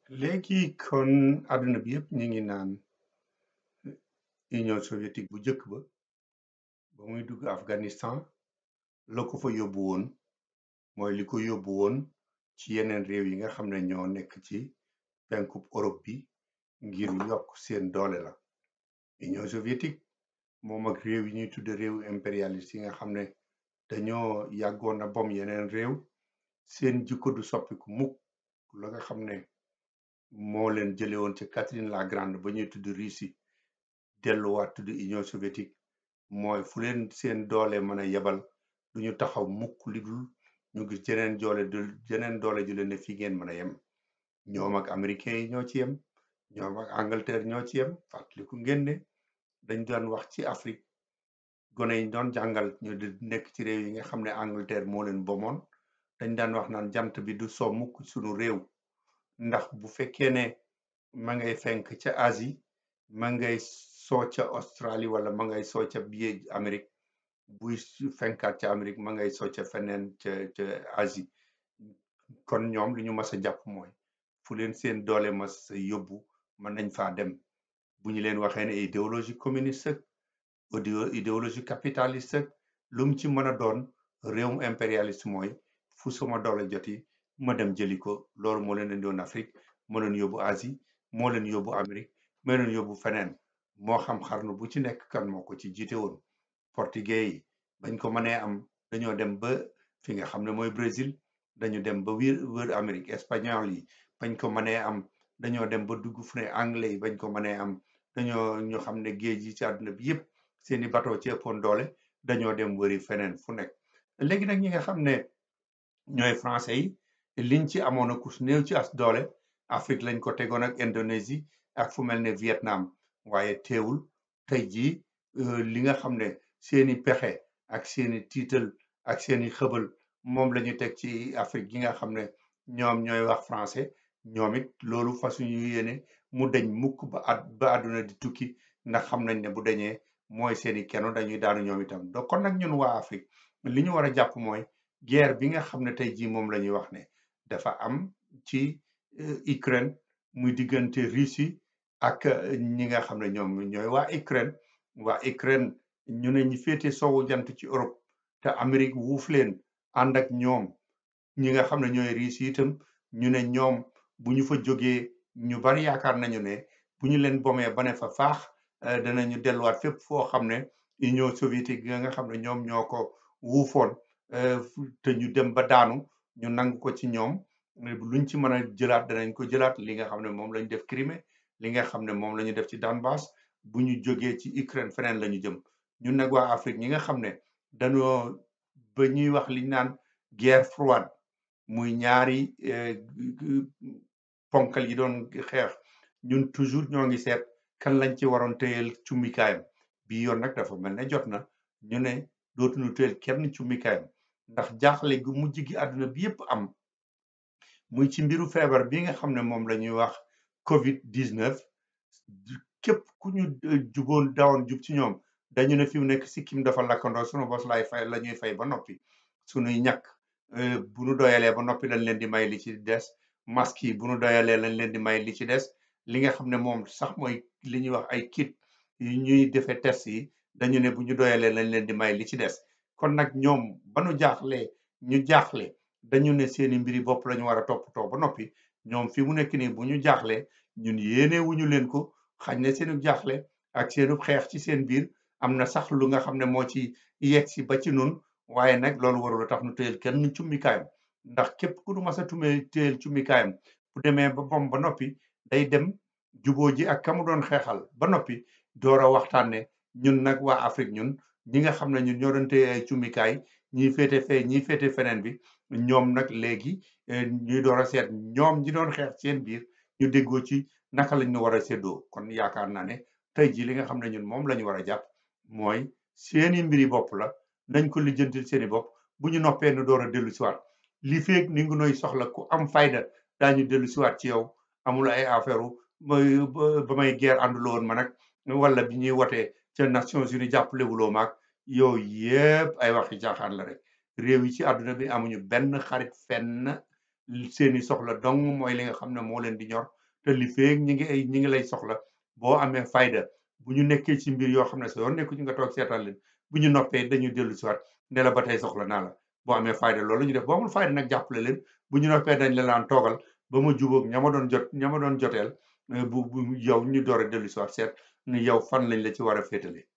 léegi kon àdduna bi yëpp ñu ngi naan Union soviétique bu njëkk ba ba muy dugg Afghanistan la ko fa yóbbu woon mooy li ko yóbbu woon ci yeneen réew yi nga xam ne ñoo nekk ci penkub Europe bi ngir yokk seen doole la Union soviétique moom ak réew yi ñuy tudde réew impérialiste yi nga xam ne dañoo yàggoon a bom yeneen réew seen jikko du soppiku mukk la nga xam ne moo leen jële woon ci Catherine la Grande ba ñuy tudd Russie delluwaat tudd Union soviétique mooy fu leen seen doole mën a yebal du ñu taxaw mukk li dul ñu gis jeneen doole du jeneen doole ju leen ne fii ngeen mën a yem ñoom ak américains yi ñoo ci yem ñoom ak Angleterre ñoo ci yem fàttaliku ngeen ne dañ doon wax ci Afrique gone yi doon jàngal ñu di nekk ci réew yi nga xam ne Angleterre moo leen bomoon dañ daan wax naan jant bi du so mukk sunu réew ndax bu fekkee ne ma ngay fenk ca Asie ma ngay soo ca Australie wala ma ngay soo ca biir Amérique buy su- fenkaat ca Amérique ma ngay soo ca feneen ca ca Asie kon ñoom li ñu mas a jàpp mooy fu leen seen doole mas a yóbbu mën nañ faa dem bu ñu leen waxee ne idéologie communiste ak idéo- idéologie capitaliste ak lu mu ci mën a doon réewum impérialiste mooy fu sama doole joti ma dem jëli ko loolu moo leen indiwoon Afrique moo leen yóbbu Asie moo leen yóbbu Amérique moo leen yóbbu feneen moo xam xarnu bu ci nekk kan moo ko ci jiite woon portugais yi bañ ko mënee am dañoo dem ba fi nga xam ne mooy Brésil dañu dem ba wër wër Amérique espagnol yi bañ ko mënee am dañoo dem ba dugg fu ne anglais yi bañ ko mënee am dañoo ñu xam ne géej yi ci àdduna bi yëpp seeni bateau ci ëppoon doole dañoo dem wëri feneen fu nekk léegi nag ñi nga xam ne ñooy français yi liñ ci amoon a kus néew ci as doole Afrique lañ ko tegoon ak Indonésie ak fu mel ne Vietnam waaye teewul tey jii euh, li nga xam ne seeni pexe ak seeni tiital ak seeni xëbal moom la ñu teg ci Afrique gi nga xam ne ñoom ñooy wax français ñoom it loolu fasuñu yéene mu deñ mukk ba at ba àdduna di tukki ndax xam nañ ne bu deñee mooy seeni keno dañuy daanu ñoom itam donc kon nag ñun waa Afrique li ñu war a jàpp mooy guerre bi nga xam ne tey jii moom la ñuy wax ne dafa am ci euh, Ukraine muy diggante Russie ak euh, ñi nga xam ne ñoom ñooy waa Ukraine waa Ukraine ñu ne ñi féete soowu jant ci Europe te Amérique wuuf leen ànd ak ñoom ñi nga xam ne ñooy Russie itam ñu ne ñoom bu ñu fa jógee ñu bari yaakaar nañu ne bu ñu leen bomee ba ne fa faax euh, danañu delluwaat fépp foo xam ne Union soviétique ga nga xam ne ñoom ñoo ko wuufoon euh, fu- te ñu dem ba daanu ñu nangu ko ci ñoom mais bu luñ ci mën a jëlaat danañ ko jëlaat li nga xam ne moom lañ def Crimée li nga xam ne moom la ñu def ci Donbass bu ñu jógee ci Ukraine feneen la ñu jëm ñun nag waa Afrique ñi nga xam ne dañoo ba ñuy wax liñ naan guerre froide muy ñaari eh, gu- gu- ponkal yi doon xeex ñun toujours ñoo ngi seet kan lañ ci waroon téyel cummikaayam bii yoon nag dafa mel ne jot na ñu ne dootuñu téyel kenn cummikaayam ndax jaaxle gu mujj gi àdduna bi yépp am muy ci mbiru feebar bi nga xam ne moom la ñuy wax Covid 19 képp ku ñu eh, jugoon dawoon jub ci ñoom dañu ne fi mu nekk sikkim dafa lakkandoo sunu bos lay fay la ñuy fay ba noppi sunuy ñàkk eh, bu nu doyalee ba noppi lañ leen di may li ci des masque yi bu nu doyalee lañ leen di may li ci des li nga xam ne moom sax mooy li ñuy wax ay kit yu ñuy defee test yi dañu ne bu ñu doyalee lañ leen di may li ci des kon nag ñoom ba nu jaaxlee ñu jaaxle dañu ne seeni mbiri bopp la ñu war a toppatoo ba noppi ñoom fi mu nekk nii bu ñu jaaxlee ñun yéene wuñu leen ko xañ ne seenu jaaxle ak seenu xeex ci seen biir am na sax lu nga xam ne moo ci yegg si ba ci nun waaye nag loolu warul a tax nu téyel kenn cummikaayam ndax képp ku nu mas a tumee téyel cummikaayam bu demee ba bom ba noppi day dem juboo ji ak kamu doon xeexal ba noppi door a waxtaan ne ñun nag waa Afrique ñun ñi nga xam ne ñun ñoo doon téye ay cummikaay ñii féete fee ñii féete feneen bi ñoom nag léegi eh, ñuy door a seet ñoom ñi doon xeex seen biir ñu déggoo ci naka lañ ñu war a séddoo kon yaakaar naa ne tey jii li nga xam ne ñun moom la ñu war a jàpp mooy seeni mbiri bopp la nañ ko lijjantil seeni bopp bu ñu noppee nu door a dellu siwaat li feeg ni ngi noy soxla ku am fayda daañu dellu siwaat ci yow amul ay affaire u may ba ba may guerre ànduloo woon ma nag wala bi ñuy wotee ca Nations Unies jàppalewuloo maag yow yépp ay waxi caaxaan la rek réew yi ci àdduna bi amuñu benn xarit fenn seeni soxla dong mooy li nga xam ne moo leen di ñor te li feeg ñi ngi ay ñi ngi lay soxla boo amee fayda bu ñu nekkee ci mbir yoo xam ne sa yoon nekku ci nga toog seetaan leen bu ñu noppee dañu dellu si waat ne la ba tey soxla naa la boo amee fayda loolu ñu def boo amul fayda nag jàppale leen bu ñu noppee dañ la laan toogal ba ma jubóog ña ma doon jot ña ma doon joteel bu bu yow ñu door a dellu si waat seet ni yow fan lañ la ci war a féetale